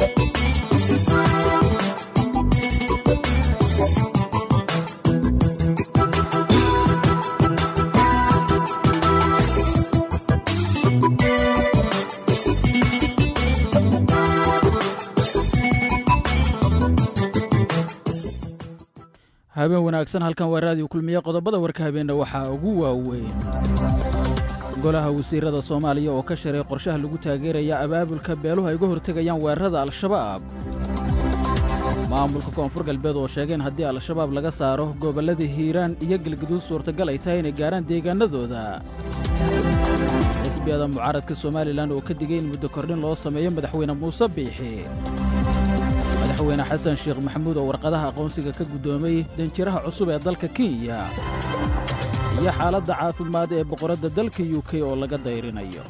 habeen wanaagsan halkan waa raadiyo kulmiye qodobada warka habeenna waxaa ugu waaweyn golaha wasiirada soomaaliya oo ka shiray qorshaha lagu taageeraya abaabulka beeluhu ay uga hortegayaan weerarada al-shabaab maamulka koonfur galbeed oo sheegeen haddii al-shabaab laga saaro gobollada hiiraan iyo galgaduud suurtagal ay tahay inay gaarhaan deegaanadooda xisbiyada mucaaradka somalilan oo ka digay in muddo kordhin loo sameeyo madaxweyne muuse biixi madaxweyne xasan sheekh maxamuud oo warqadaha aqoonsiga ka guddoomay danjiraha cusub ee dalka kenya iyo xaaladda caafimaad ee boqoradda dalka yu k oo laga dayrinayo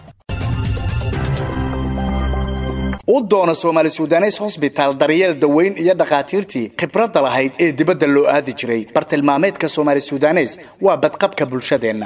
u doono soomaali sudanes hosbitaal daryeel daweyn iyo dhakhaatiirtii khibradda lahayd ee dibadda loo aadi jiray bartilmaameedka soomaali sudanes waa badqabka bulshadeenna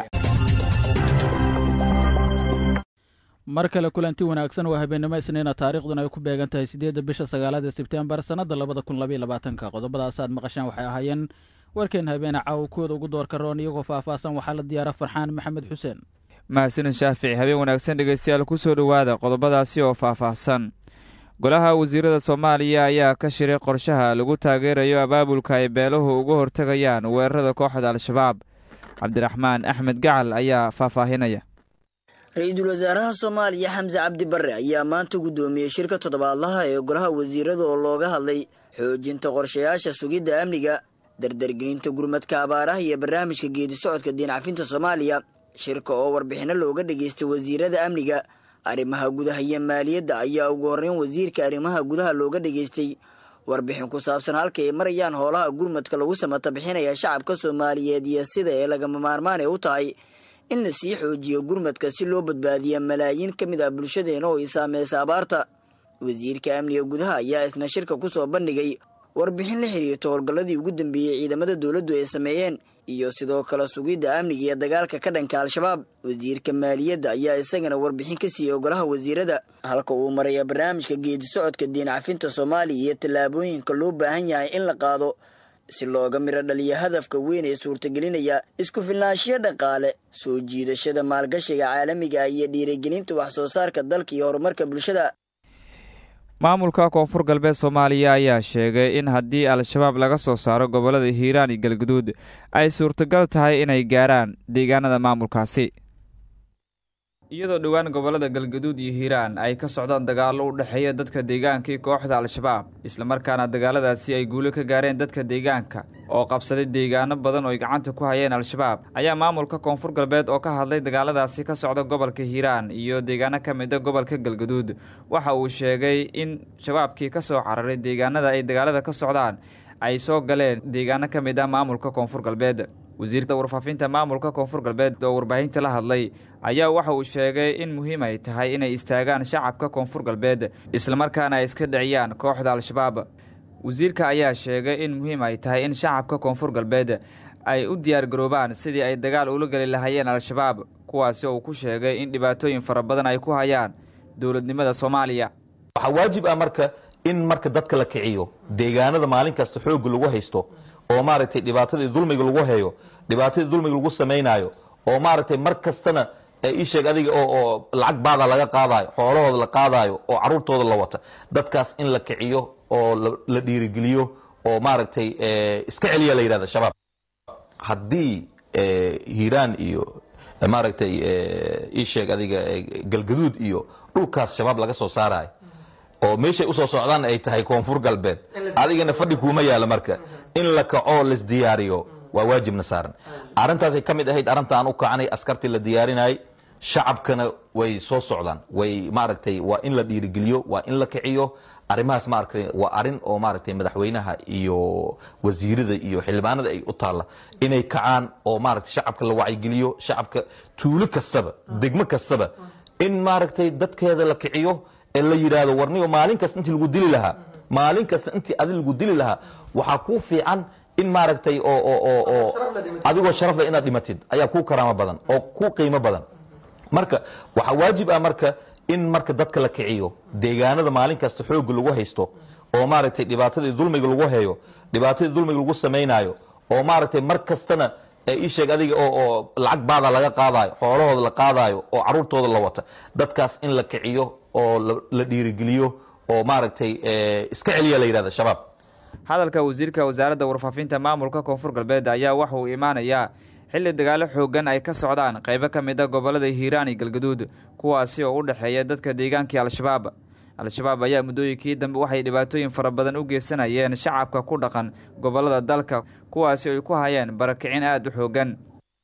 mar kale kulanti wanaagsan waa habeennimo isniina taariikhduna ay ku beegan tahay siddeedda bisha sagaalaad ee sebtembar sannadda labada kun labaiyo labaatanka qodobadaasaad maqashaan waxay ahaayeen warkeen habeene caawa kuwooda ugu doorka roon iyagoo faahfaahsan waxaa la diyaara farxaan maxamed xuseen mahadsanin shaafici habeen wanaagsan dhegeystayaal ku soo dhowaada qodobadaasi oo faahfaahsan golaha wasiirada soomaaliya ayaa ka shiray qorshaha lagu taageerayo abaabulka ay beeluhu uga hortegayaan weerarada kooxda al-shabaab cabdiraxmaan axmed gacal ayaa faahfaahinaya ra-iisul wasaaraha soomaaliya xamse cabdi barre ayaa maanta guddoomiyey shirka toddobaadlaha ee golaha wasiirada oo looga hadlay xoojinta qorshayaasha sugidda amniga dardargelinta gurmadka abaaraha iyo barnaamijka geedi socodka diincafinta soomaaliya shirka oo warbixinno looga dhageystay wasiirada amniga arrimaha gudaha iyo maaliyadda ayaa ugu horreyn wasiirka arrimaha gudaha looga dhageystay warbixin ku saabsan halka ay marayaan howlaha gurmadka lagu samata bixinaya shacabka soomaaliyeed iyo sida ee lagama maarmaan ee u tahay in la sii xoojiyo gurmadka si loo badbaadiya malaayiin ka mid ah bulshadeena oo ay saameysa abaarta wasiirka amniga gudaha ayaa isna shirka ku soo bandhigay warbixin la xiriirta howlgalladii ugu dambeeyey ciidamada dowladdu ay sameeyeen iyo sidoo kale sugidda amniga iyo dagaalka ka dhanka al-shabaab wasiirka maaliyadda ayaa isagana warbixin ka siiyey golaha wasiirada halka uu maraya barnaamijka geedi socodka diin cafinta soomaaliya iyo tallaabooyinka loo baahan yahay in la qaado si looga midho dhaliyo hadafka weyn ee suurtagelinaya isku filnaanshiyo dhaqaale soo jiidashada maalgashiga caalamiga ah iyo dhiirigelinta wax soo saarka dalka iyo horumarka bulshada maamulka koonfur galbeed soomaaliya ayaa sheegay in haddii al-shabaab laga soo saaro gobollada hiiraan iyo galguduud ay suurtagal tahay inay gaaraan deegaanada maamulkaasi iyadoo dhowaan gobollada galgaduud iyo hiiraan ay ka socdaan dagaallo u dhexeeya dadka deegaankii kooxda al-shabaab islamarkaana dagaaladaasi ay guulo ka gaareen dadka deegaanka oo qabsaday deegaano badan oo ay gacanta ku hayeen al-shabaab ayaa maamulka koonfur galbeed oo ka hadlay dagaaladaasi ka socda gobolka hiiraan iyo deegaano ka mida gobolka galgaduud waxa uu sheegay in shabaabkii ka soo cararay deegaanada ay dagaalada ka socdaan ay soo galeen deegaano ka mid ah maamulka koonfur galbeed wasiirka warfaafinta maamulka koonfur galbeed oo warbaahinta la hadlay ayaa waxa uu sheegay in muhiim ay tahay inay istaagaan shacabka koonfur galbeed islamarkaana ay iska dhiciyaan kooxda al-shabaab wasiirka ayaa sheegay in muhiim ay tahay in shacabka koonfur galbeed ay u diyaargaroobaan sidii ay dagaal ula geli lahaayeen al-shabaab kuwaasi oo uu ku sheegay in dhibaatooyin fara badan ay ku hayaan dowladnimada soomaaliya waxaa waajib ah marka in marka dadka la kiciyo deegaanada maalin kasta xoogga lagu haysto oo maaragtay dhibaatadii dulmiga lagu heyo dhibaatadii dulmiga lagu samaynaayo oo maaragtay mar kastana ii sheeg adiga oo lacag baada laga qaadayo xoolahooda la qaadayo oo caruurtooda la wata dadkaas in la kiciyo oo la dhiirigeliyo oo maaragtay iska celiya la yidhahda shabaab haddii hiiraan iyo maaragtay ii sheeg adiga galgaduud iyo dhulkaas shabaab laga soo saarayo oo meeshay usoo socdaan ay tahay koonfur galbeed adigana fadhi kuuma yaalo marka in la kaco lasdiyaariyo waa waajibna saaran arintaasay ka mid ahayd arrinta aan u kacanay askartii la diyaarinayay shacabkana way soo socdaan way maaragtay waa in la dhiirigeliyo waa in la kiciyo arrimahaas maaragtay waa arin oo maaragtay madaxweynaha iyo wasiirada iyo xildhibaanada ay u taalla inay kacaan oo maaragtay shacabka la wacyigeliyo shacabka tuulo kastaba degmo kastaba in maaragtay dadkeeda la kiciyo ee la yidhaahdo warniyo maalin kasta intii lagu dili lahaa maalin kasta intii adi lagu dili lahaa waxaa kuu fiican in maaragtay oo oo oo adigoo sharaf leh inaad dhimatid ayaa kuu karaamo badan oo kuu qiimo badan marka waxaa waajib ah marka in marka dadka la kiciyo deegaanada maalin kasta xoogga lagu haysto oo maaragtay dhibaatadii dulmiga lagu hayo dhibaatadii dulmiga lagu samaynayo oo maaragtay mar kastana ii sheeg adiga oo lacag baada laga qaadayo xoolahooda la qaadayo oo caruurtooda la wata dadkaas in la kiciyo oo la dhiirigeliyo oo maaragtay iska celiya la yidhahda shabaab hadalka wasiirka wasaaradda warfaafinta maamulka koonfur galbeed ayaa waxa uu imaanayaa xilli dagaalo xoogan ay ka socdaan qaybo ka mid a gobollada hiiraan iyo galgaduud kuwaasi oo u dhexeeya dadka deegaankii al-shabaab al-shabaab ayaa muddooyinkii dambe waxay dhibaatooyin fara badan u geysanayeen shacabka ku dhaqan gobollada dalka kuwaasi ay ku hayeen barakicin aada u xoogan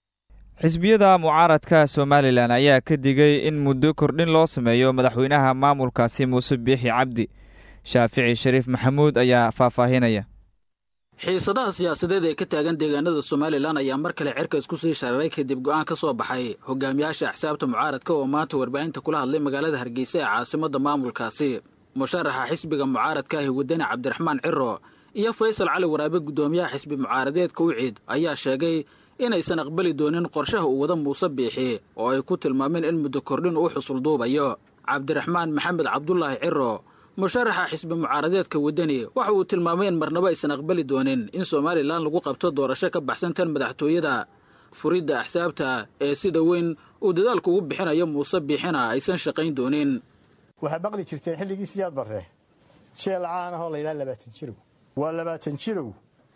xisbiyada mucaaradka somalilan ayaa ka digay in muddo kordhin loo sameeyo madaxweynaha maamulkaasi muuse biixi cabdi shaafici shariif maxamuud ayaa faahfaahinaya xiisadaha siyaasadeed ee ka taagan deegaanada somalilan ayaa mar kale cerka isku sii shararay kadib go'aan ka soo baxay hogaamiyaasha axsaabta mucaaradka oo maanta warbaahinta kula hadlay magaalada hargeysa ee caasimadda maamulkaasi musharaxa xisbiga mucaaradka ahi wadani cabdiraxmaan ciro iyo faysal cali waraabe guddoomiyaha xisbi mucaaradeedka uciid ayaa sheegay inaysan aqbali doonin qorshaha uu wada muuse biixi oo ay ku tilmaameen in muddo kordhin uu xusulduubayo cabdiraxmaan maxamed cabdulaahi ciro musharaxa xisbi mucaaradeedka waddani waxa uu tilmaamay in marnabo aysan aqbali doonin in somalilan lagu qabto doorasho ka baxsan tan madaxtooyada furidda axsaabta ee sida weyn uu dadaalku ugu bixinayo muuse biixina aysan shaqayn doonin waxaad maqli jirteen xilligii siyaad barre jeel caan ahoo layidhaha labaatan jirow waa labaatan jirow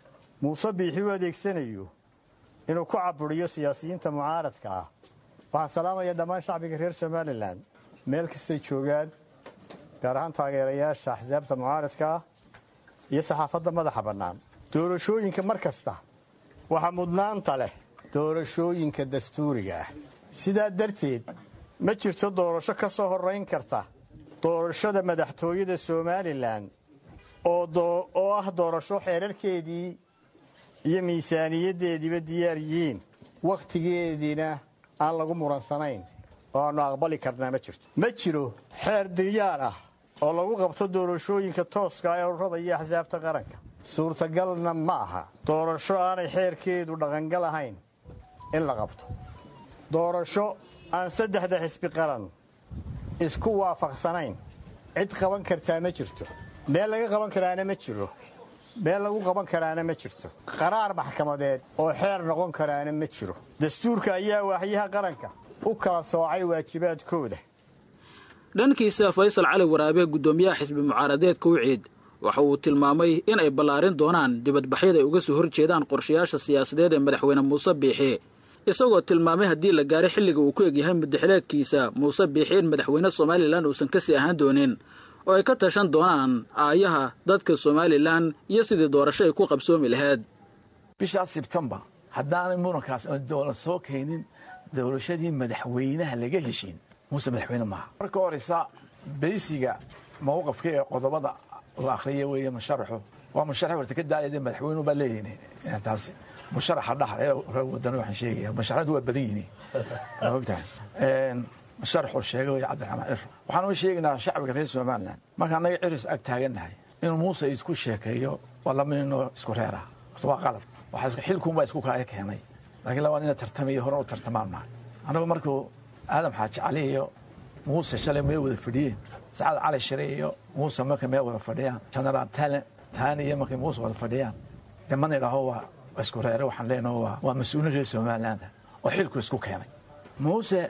muuse biixi u adeegsanayo inuu ku caburiyo siyaasiyiinta mucaaradka ah waxaan salaamaya dhammaan shacbiga reer somalilan meel kastay joogaan gaar ahaan taageerayaasha axsaabta mucaaradka ah iyo saxaafadda madaxa bannaan doorashooyinka mar kasta waxaa mudnaanta leh doorashooyinka dastuuriga ah sidaa darteed ma jirto doorasho ka soo horrayn karta doorashada madaxtooyada somalilan oo ah doorasho xeerarkeedii iyo miisaaniyaddeediiba diyaar yihiin wakhtigeediina aan lagu muransanayn oo aannu aqbali karnaa ma jirto ma jiro xeer diyaar ah oo lagu qabto doorashooyinka tooska ee ururada iyo axsaabta qaranka suurtagalna ma aha doorasho aanay xeerkeedu dhaqangal ahayn in la qabto doorasho aan saddexda xisbi qaran isku waafaqsanayn cid qaban kartaa ma jirto meel laga qaban karaana ma jiro meel lagu qaban karaana ma jirto qaraar maxkamadeed oo xeer noqon karaana ma jiro dastuurka ayaa waaxyaha qaranka u kala soocay waajibaadkooda dhankiisa faysal cali waraabe guddoomiyaha xisbi mucaaradeedka uciid waxa uu tilmaamay in ay ballaarin doonaan dibadbaxyada ay uga soo hor jeedaan qorshayaasha siyaasadeed ee madaxweyne muuse biixi isagoo tilmaamay haddii la gaaray xilliga uu ku egyahay mudaxileedkiisa muuse biixi in madaxweyne somalilan uusan kasii ahaan doonin oo ay ka tashan doonaan aayaha dadka somalilan iyo sidii doorasho ay ku qabsoomi lahayd bishaas sebtembar haddaanay murankaas doola soo keenin doorashadii madaxweynaha laga heshiin muuse madaxweyne maaha marka horeysa beysiga mawqafka ee qodobada la akhriya weeye musharaxu waa musharax horta ka daalaya madaxweynuhu baa leeyihin taasi musharaxa dhaxal ee reer wadana waxaan sheegaya musharaxadu waa badan yihiin waa ogtahay musharaxuu sheegay wey cabdiraxmaan ciro waxaan u sheegaynaa shacbiga reer somaliland marka annaga ciris ag taagannahay inuu muuse isku sheekeeyo waa laba ninoo isku reera horta waa qalab xilkuunbaa isku kaaya keenay laakiin labaa nina tartamaya hore u tartamaan maha annagu markuu aadam xaaji cali iyo muuse shalay meel wada fadhiyeen sacad cali shire iyo muuse markay meel wada fadhiyaan genaraal tale taani iyo markay muuse wada fadhiyaan dee mana idhaaho waa isku reere waxaan leenaho waa waa mas-uulin reer somaliland oo xilku isku keenay muuse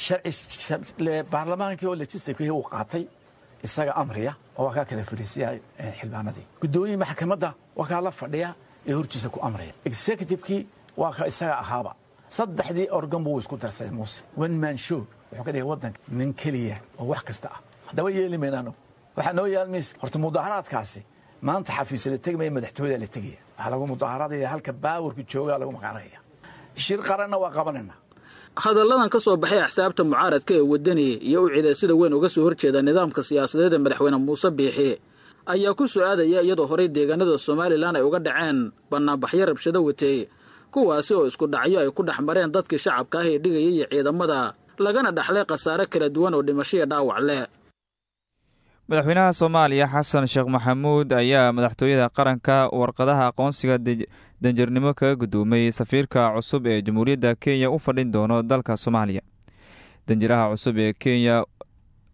sharci baarlamaankii oo legislativekii uu qaatay isaga amriya oo waa kaa kala fadhiisiya xildhibaanadii guddoomiye maxkamadda waa kaa la fadhiya ee hortiisa ku amraya executivekii waa ka isaga ahaaba saddexdii organ buu isku darsaday muuse one man show wuxuu ka dhigay waddanka nin keliya oo wax kasta ah haddaba yeeli mayna anagu waxaa noo yaalmaysa horta mudaharaadkaasi maanta xafiisya la tegmaya madaxtooyada la tegaya waxaa lagu mudaharaadaya halka baawarku joogaa lagu maqaanaya shir qaranna waa qabanayna hadalladan ka soo baxay axsaabta mucaaradka ee waddani iyo u cida sida weyn uga soo horjeeda nidaamka siyaasadeed ee madaxweyne muuse biixi ayaa ku soo aadaya iyadoo horey deegaanada somalilan ay uga dhaceen bannaanbaxyo rabshado watay kuwaasi oo isku dhacyo ay ku dhex mareen dadkii shacabka ah ee dhigaya iyo ciidamada lagana dhaxlay khasaare kala duwan oo dhimashoiyo dhaawac leh madaxweynaha soomaaliya xasan sheekh maxamuud ayaa madaxtooyada qaranka warqadaha aqoonsiga danjarnimo kaga gudoomay safiirka cusub ee jamhuuriyadda kenya u fadhin doono dalka soomaaliya danjiraha cusub ee kenya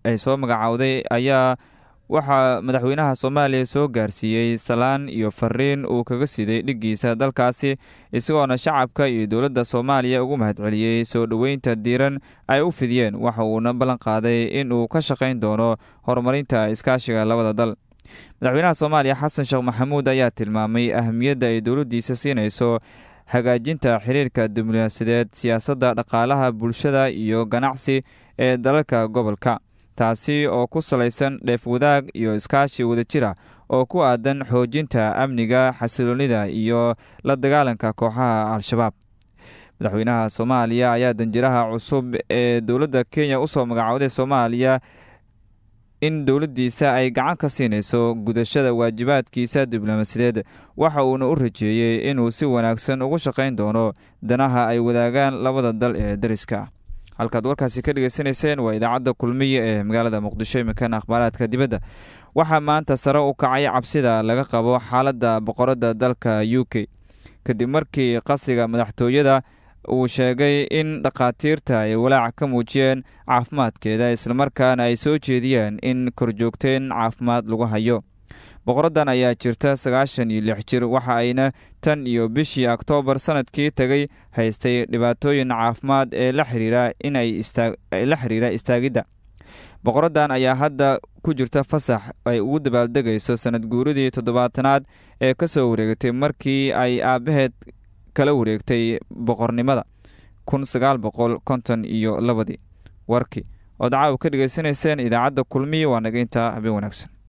ay soo magacaawday ayaa waxaa madaxweynaha soomaaliya soo gaarsiiyey salaan iyo fariin uu kaga siday dhiggiisa dalkaasi isagoona shacabka iyo dowladda soomaaliya ugu mahadceliyey soo dhoweynta diiran ay u fidiyeen waxa uuna ballan qaaday in uu ka shaqayn doono horumarinta iskaashiga labada dal madaxweynaha soomaaliya xasan sheekh maxamuud ayaa tilmaamay ahamiyadda ay dowladdiisa siinayso hagaajinta xiriirka diblomaasiyadeed siyaasadda dhaqaalaha bulshada iyo ganacsi ee dalalka gobolka taasi oo ku salaysan dheef wadaag iyo iskaashi wadajira oo ku aadan xoojinta amniga xasiloonida iyo la dagaalanka kooxaha al-shabaab madaxweynaha soomaaliya ayaa danjiraha cusub ee dowladda kenya usoo magacooday soomaaliya in dowladdiisa ay gacan ka siinayso gudashada waajibaadkiisa diblomaasiyadeed waxa uuna u rajeeyey inuu si wanaagsan ugu shaqayn doono danaha ay wadaagaan labada dal ee dariska halkaad warkaasi ka dhegaysanayseen waa idaacadda kulmiya ee magaalada muqdisho imikan akhbaaraadka dibadda waxaa maanta sare u kacay cabsida laga qabo xaaladda boqoradda dalka u k kadib markii qasriga madaxtooyada uu sheegay in dhakhaatiirta ay walaac ka muujiyeen caafimaadkeeda islamarkaana ay soo jeediyeen in korjoogteen caafimaad lagu hayo boqoraddan ayaa jirta sagaashan iyo lix jir waxa ayna tan iyo bishii oktoobar sanadkii tegay haystay dhibaatooyin caafimaad ee la xiriira inay la xiriira istaagidda boqoraddan ayaa hadda ku jirta fasax ay ugu dabaaldegayso sanad guuridii toddobaatanaad ee ka soo wareegtay markii ay aabbaheed kala wareegtay boqornimada kun sagaal boqol konton iyo labadii warkii ood caawa ka dhegaysanayseen idaacadda kulmiya waa naga intaa habeen wanaagsan